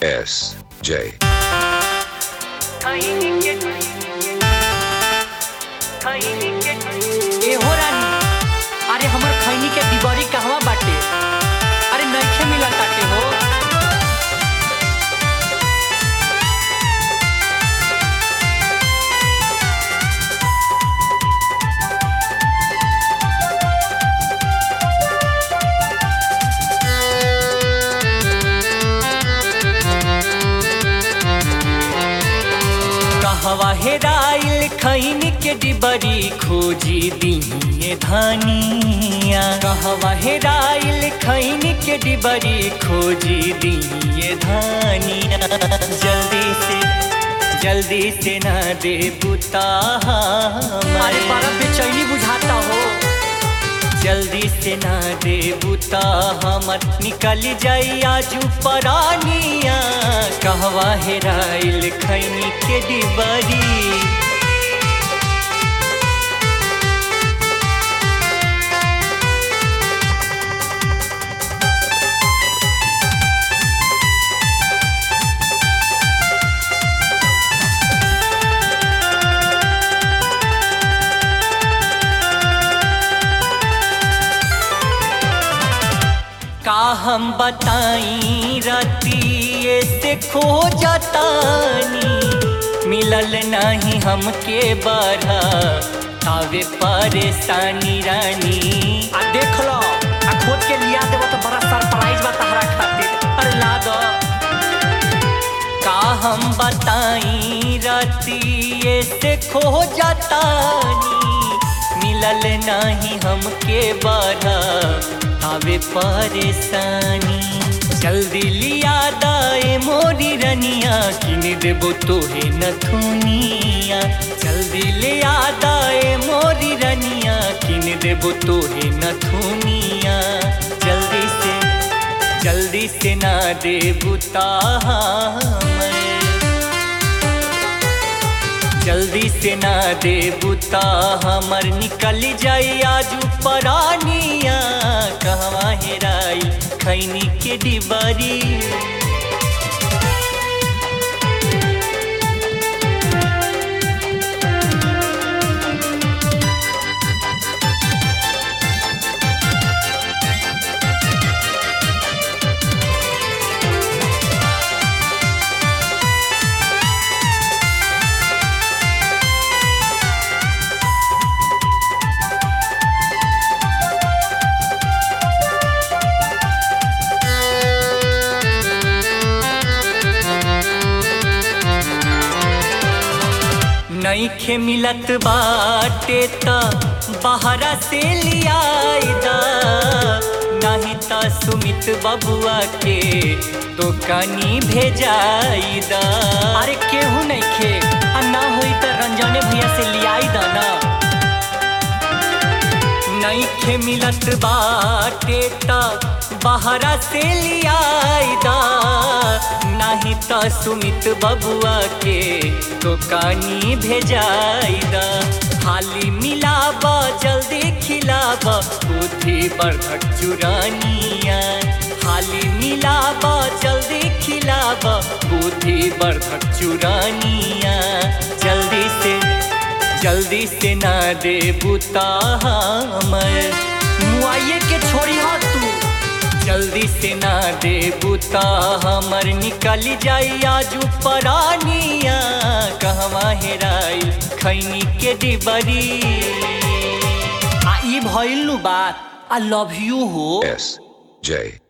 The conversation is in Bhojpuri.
S J ए हो रानी अरे हमर खैनी के दिवारी कहवा बाटे अरे नइखे मिलत ताटे हो कहवा हेराइल खैनी के डिबरी खोजी दिए धानिया कहवा हेराइल खैनी के डिबरी खोजी दिए धानिया जल्दी से जल्दी से ना दे बुता अरे बड़ा बेचैनी बुझाता हो जल्दी से ना दे बुता हमर निकल जाई आजू परानिया कहवा हेराइल खैनी के डिबरी का हम बताई रतिए से खो जतानी मिलल नहीं हमके बढ़ा तावे परेशानी रानी आ देख लो आ खोद के लिया देबो तो बड़ा सरप्राइज बा तहरा खातिर अरे ला दो का हम बताई रतिए से खो जतानी मिलल नहीं हमके बढ़ा आवे परेशानी जल्दी लिया दाए मोरी रनिया किन देबो तोहे नथुनिया जल्दी लिया दाए मोरी रनिया किन देबो तोहे नथुनिया जल्दी से जल्दी से ना दे बुता मैं जल्दी से ना दे बुता हमर निकल जाई आजू परानिया कहवा हेराई खैनी के डिबरी नईखे मिलत बाटे त बाहरा से लियाइदा नहीं त सुमित बबुआ के दुकानी भेजाइदा अरे केहू नइखे आ ना होई त रंजने भैया से लियाइदा ना नईखे मिलत बाटे त बाहरा से लियाइदा नहीं त सुमित बबुआ के दुकानी भेजाइदा हाली मिलाब जल्दी खिलाब बुद्धि बर्धक चुरानिया हाली मिलाब जल्दी खिलाब बुद्धि बर्धक चुरानिया जल्दी से जल्दी से ना दे बुता हमर मुआइये के छोड़ी हा तू जल्दी से ना दे बुता हमर निकल जाई आजू परानिया कहवा हेराई खैनी के डिबरी आ ई भइल नु बात आई लव यू हो S J